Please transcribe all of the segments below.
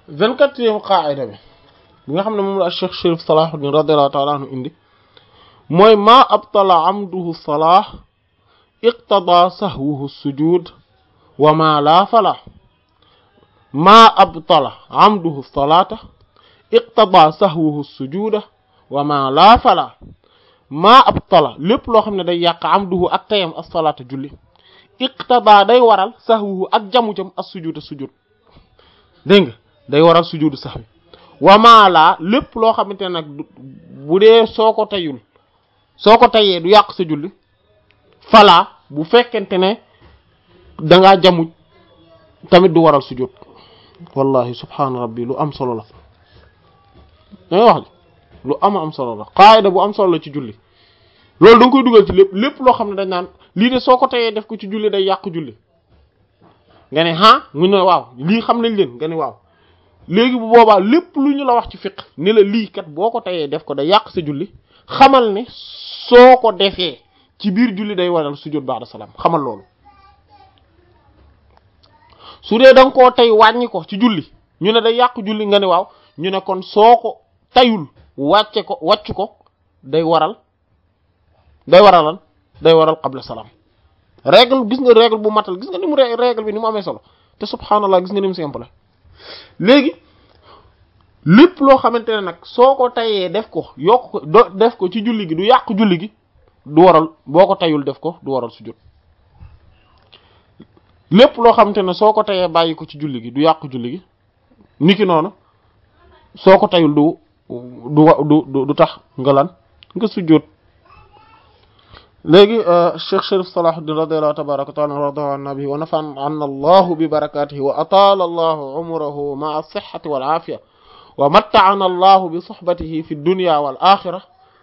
vingt-quatrième qaida bi bi nga xam ne moom la Cheikh Chérif Salahuddin radiyallahu ta'ala anhu indi mooy maa abtala amduhu salah iqtada sahwuhu sujud wa ma la fala maa abtala amduhu salata iqtada sahwuhu sujuda wa ma la fala maa abtala lépp loo xam ne day yàq amduhu ak tayam as-salata julli iqtada day waral sahwuhu ak jamu jam as-sujuda sujud dégg nga day waral sujudu sahwi wa ma la lépp loo xamante ne nag bu dee soo ko tayul soo ko tayee du yàq sa julli fala bu fekkente ne dangaa jamuj tamit du waral sujud wallahi subhaana rabbi lu am solo la danga wax lu ama am solo la qaayida bu am solo la ci julli loolu da nga koy dugal ci lépp lépp loo xam ne dañ naan lii de soo ko tayee def ko ci julli day yàq julli nga ne ah mu ne waaw lii xam nañ leen nga ne waaw léegi bu boobaa lépp lu ñu la wax ci fiqh ni la lii kat boo ko tayee def ko day yàq sa julli xamal ne soo ko defee ci biir julli day waral sujud ba'da salaam xamal loolu su dee da nga koo tey wàññi ko ci julli ñu ne day yàq julli nga ne waaw ñu ne kon soo ko tayul wàcce ko wàcc ko day waral day waralal day waral qabla salaam règle gis nga règle bu matal gis nga ni mu règle bi ni mu amee solo te subhaanallah gis nga ni mu simple léegi lépp loo xamante ne nag soo ko tayee def ko yokk ko do def ko ci julli gi du yàq julli gi du waral boo ko tayul def ko du waral sujud lépp loo xamante ne soo ko tayee bàyyi ko ci julli gi du yàq julli gi niki noonu soo ko tayul du du du du tax nga lan nga sujud léegi Cheikh Chérif Salahuddin radiyallahu tabaraka wa ta'ala radiya an nabihi wa nafa'ana allahu bi barakatihi wa atala allahu umrahu ma'a as-sihhati wal afiya wa matta'ana allahu bi suhbatihi fi dunya wal akhirah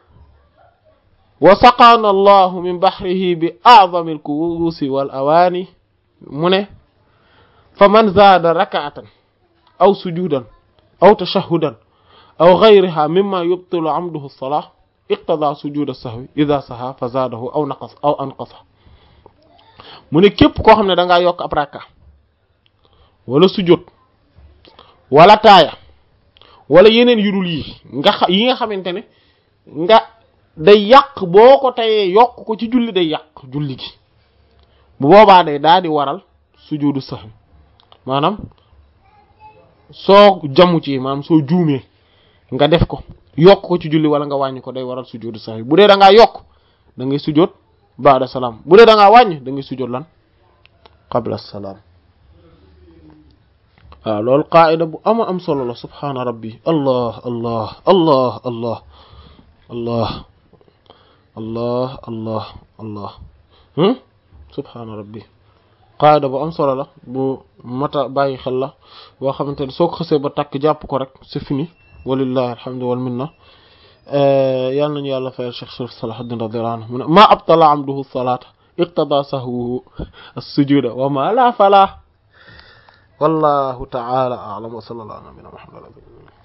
wa saqana allahu min bahrihi bi a'zami al-ku'usi wal awani mu ne fa man zaada rak'atan aw sujudan aw tashahhudan aw ghayriha mimma yubtilu 'amduhu as-salah iqtada sujud as-sahwi idha saha fa zaadahu aw naqas aw anqasa mu ne képp koo xam ne da ngaa yokk ab rakka wala sujud wala taaya wala yeneen yu dul yi nga xa yi nga xamante ne nga day yàq boo ko tayee yokk ko ci julli day yàq julli gi bu boobaa day daal di waral sujudu sahwi maanaam soo jamu ci maanaam soo juumee nga def ko yokk ko ci julli wala nga wàññi ko day waral sujudu sahwi bu dee da ngaa yokk da ngay sujud ba'da salaam bu dee da ngaa wàññi da ngay sujud lan qabla salaam waaw loolu qaida bu ama am solo la subhaana rabbi allah allah allah allah allah allah allah allah subhaana rabbi qaida bu am solo la bu mata bàyyi xel la boo xamante ne soo ko xësee ba takk jàpp ko rek c'est fini walillahi alhamdu wal minna yàlla nañu yàlla fayal Cheikh Chérif Salahuddin radiyallahu anhu mu ne ma abtala amduhu salata iqtada sahwuhu as-sujuda wa ma la fala wallahu ta'ala a'lam wa sallallahu ala nabiyyina muhammad